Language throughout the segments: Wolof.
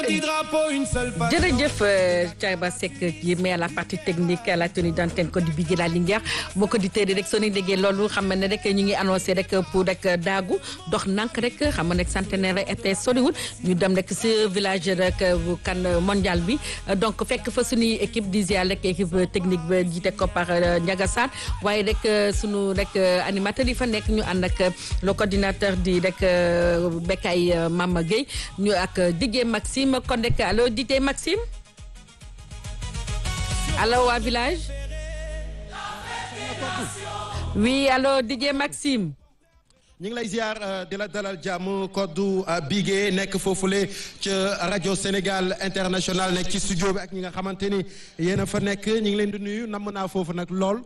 petit drapeau, une seule face. jërëjëf Thiaba Seck yi mais à la partie technique à la tenue d'antenne ko di Bigué la Linguère boo ko di tëddee rek soo ni déggee loolu xam ne rek ñu ngi annoncé rek pour rek daagu dox nank rek xam nga rek centenaire été soriwul ñu dem rek si village rek bu kan mondial bi donc fekk fa suñuy équipe di ziar rek équipe technique ba jiite ko par Ndiaga Sarr waaye rek suñu rek animateur yi fa nekk ñu ànd ak le coordinateur di rek Bekay Mama Gueye ñu ak Didier Maxime kon rek allo Didier Maxime allo waa village oui allo Didier Maxime ñu ngi lay ziar di la dalal jàmm koddu Bigué nekk foofule ca rajo Sénégal international nekk ci studio bi ak ñi nga xamante ni yéen a fa nekk ñu ngi leen di nuyu namm naa foofu nag lool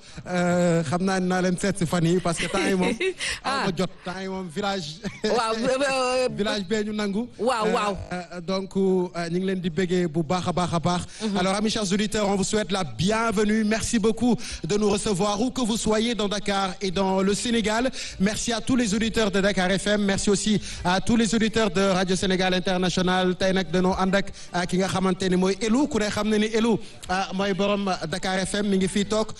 xam naa naa leen seet si fan yi parce que temps yi moom. ah ma jot temps yi moom village. waaw village bee ñu nangu. waaw waaw. donc ñu ngi leen di béggee bu baax a baax a baax. alors amis chers auditeurs on vous souhaite la bienvenue merci beaucoup de nous recevoir où que vous soyez dans Dakar et dans le Sénégal merci à tous les auditeurs de Dakar FM merci aussi à tous les auditeurs de Radio Sénégal International tey nag dañoo ànd ak ki nga xamante ni mooy Elou ku ne xam ne ni Elou mooy borom Dakar FM mi ngi fii toog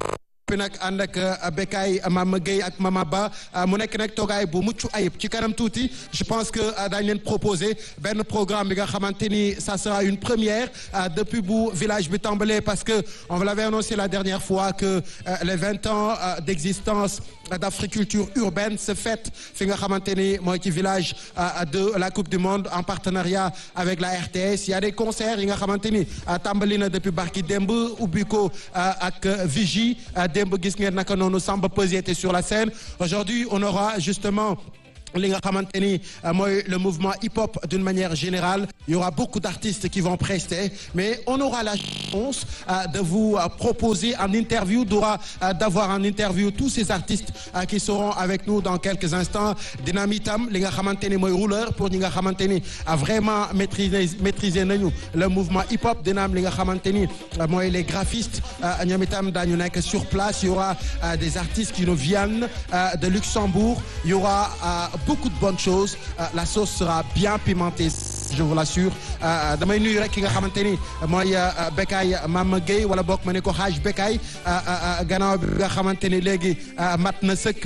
bi nag ànd ak Bekay Mama Gueye ak Mama Ba mu nekk nag toogaay bu mucc ayib ci kanam tuuti je pense que daañu leen proposer benn programme bi nga xamante ni ça sera une première depuis bu village bi tàmbalee parce que on vous l'avait annoncé la dernière fois que les vingt ans d'existence d'Africulture urbaine se fête fi nga xamante ni mooy ci village de la Coupe du Monde en partenariat avec la RTS il y a des concerts yi nga xamante ni tàmbali na depuis barki démb ubbi ko ak Vigie démb gis ngeen naka noonu Samba Peuzzi était sur la scène aujourd'hui on aura justement li nga xamante ni mooy le mouvement hip-hop d'une manière générale il y aura beaucoup d'artistes qui vont prester mais on aura la chance de vous proposer en interview d'aura d'avoir en interview tous ces artistes qui seront avec nous dans quelques instants dina am itam li nga xamante ni mooy rouleur pour ñi nga xamante ni vraiment maîtriser maîtriser nañu le mouvement hip-hop dina am li nga xamante ni mooy les graphistes ñoom itam daañu nekk sur place il y aura des artistes qui nous viennent de Luxembourg il y aura beaucoup de bonnes choses la sauce sera bien pimentée je vous l'assure damay nuyu rek ki nga xamante ni mooy Bekay Mama Gueye wala bokk ma ne ko xaaj Bekay gannaaw bi nga xamante ni léegi mat na sëkk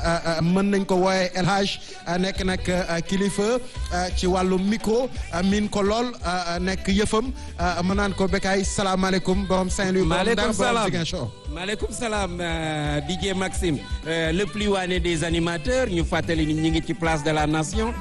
mën nañ ko wooye El Hadj nekk nag kilifa ci wàllu micro min ko lool nekk yëfam ma naan ko Bekay salaamaaleykum borom Saint-Louis maaleykum salaam Ziguinchor maaleykum salaam DJ Maxime le plus waane des animateurs ñu fàttali ni ñu ngi ci place de la nation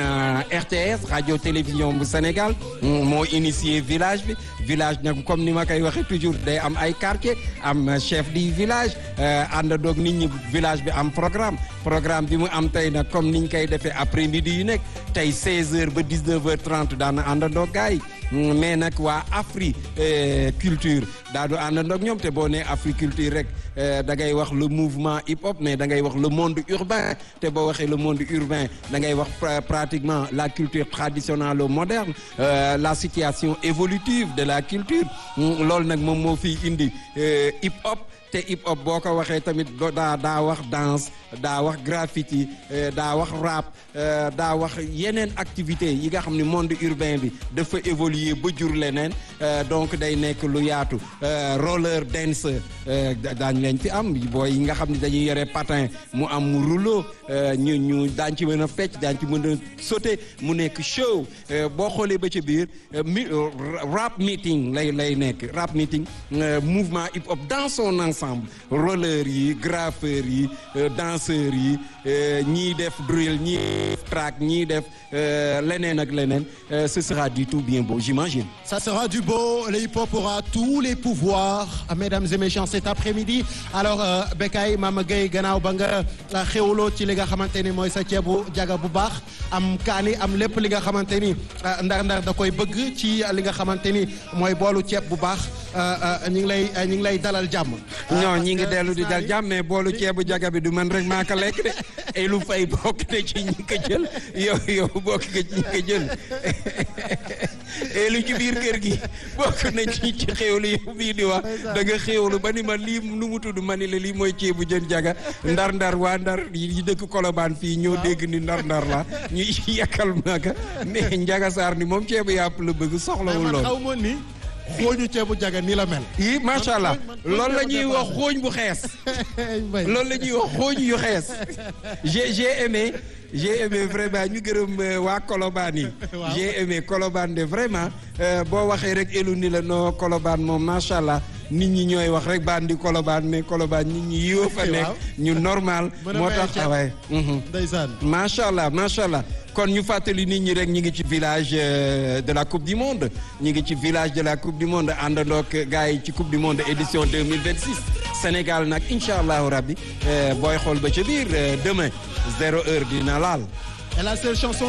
RTS radio télévision bu Sénégal moo initié village bi village nag comme ni ma koy waxee toujours day am ay quartier am chef du village àndandoog nit ñi village bi am programme programme bi mu am tey nag comme niñ koy defee après midi yu nekk tey 16h ba 19h30 daana àndandoog gars yi mais nag waa Afri culture daa du àndandoog ñoom te boo nee Afri culture rek da ngay wax le mouvement hip hop mais da ngay wax le monde urbain te boo waxee le monde urbain da ngay wax pratiquement la culture traditionnelle ou moderne la situation évolutive de la culture loolu nag moom moo fiy indi hip hop te hip hop boo ko waxee tamit daa daa wax danse daa wax graffiti daa wax rap daa wax yeneen activités yi nga xam ne monde urbain bi dafa évoluer ba jur leneen donc day nekk lu yaatu roller dance daañ leen fi am booy yi nga xam ne dañuy yore patin mu am mu rouleau ñu ñu daañ ci mën a fecc daañ ci mën a sauter mu nekk show boo xoolee ba ca biir mi rap meeting lay lay nekk rap meeting mouvement hip hop dans son ensemble roller yi graffeur yi danseurs yi ñii def drill ñii def track ñii def leneen ak leneen ce sera du tout bien beau j'imagine ça sera du beau le hip-hop aura tous les pouvoirs mesdames et messieurs cet après-midi alors Bekay Mama Gueye gannaaw ba nga xewloo ci li nga xamante ni mooy sa ceebu jaga bu baax am kaani am lépp li nga xamante ni ndar-ndar da koy bëgg ci li nga xamante ni mooy boolu ceeb bu baax ñu ngi lay ñu ngi lay dalal jàmm. non ñi ngi dellu di dal jàmm mais boolu ceebu jaga bi du man rek maa ko lekk de et lu fay bokk te ci ñi ko jël yow yow bokk nga ci ñi ko jël elu ci biir kër gi bokk na ci ci xéwlu yow bii di wax da nga xéwlu ba ni ma lii nu mu tudd ma ni la lii mooy ceebu jën jaga ndar ndar waa ndar yi dëkk kolobaan fii ñoo dégg ni ndar ndar la ñu yàkkal maaka mais njaga saar ni moom ceebu yàpp la bëgg soxlawul man lool xaw ma ni xooñu ceebu jaga nii la mel. yi macha allah man- loolu la ñuy wax xooñ bu xees Mbaye. loolu la ñuy wax xooñ yu xees j'ai j'ai aimé j'ai aimé vraiment ñu gërëm euh, waa Colobane yi Waaw. j'ai aimé Colobane de vraiment euh, boo waxee rek elu ni la noo Colobane moom macha allah nit ñi ñooy wax rek bandi Colobane mais Colobane nit ñi yiwa fa nekk Waaw. ñu normal Mën a moo maye tax ceeb. waaye ndeysaan. macha allah macha allah kon ñu fàttali nit ñi rek ñu ngi ci village euh, de la coupe du monde ñu ngi ci village de la coupe du monde àndandoog gars yi ci coupe du monde édition 2026 Sénégal nag incha allahu rabbi euh, booy xool ba ca biir euh, demain zéro heure dina laal Et la seule chanson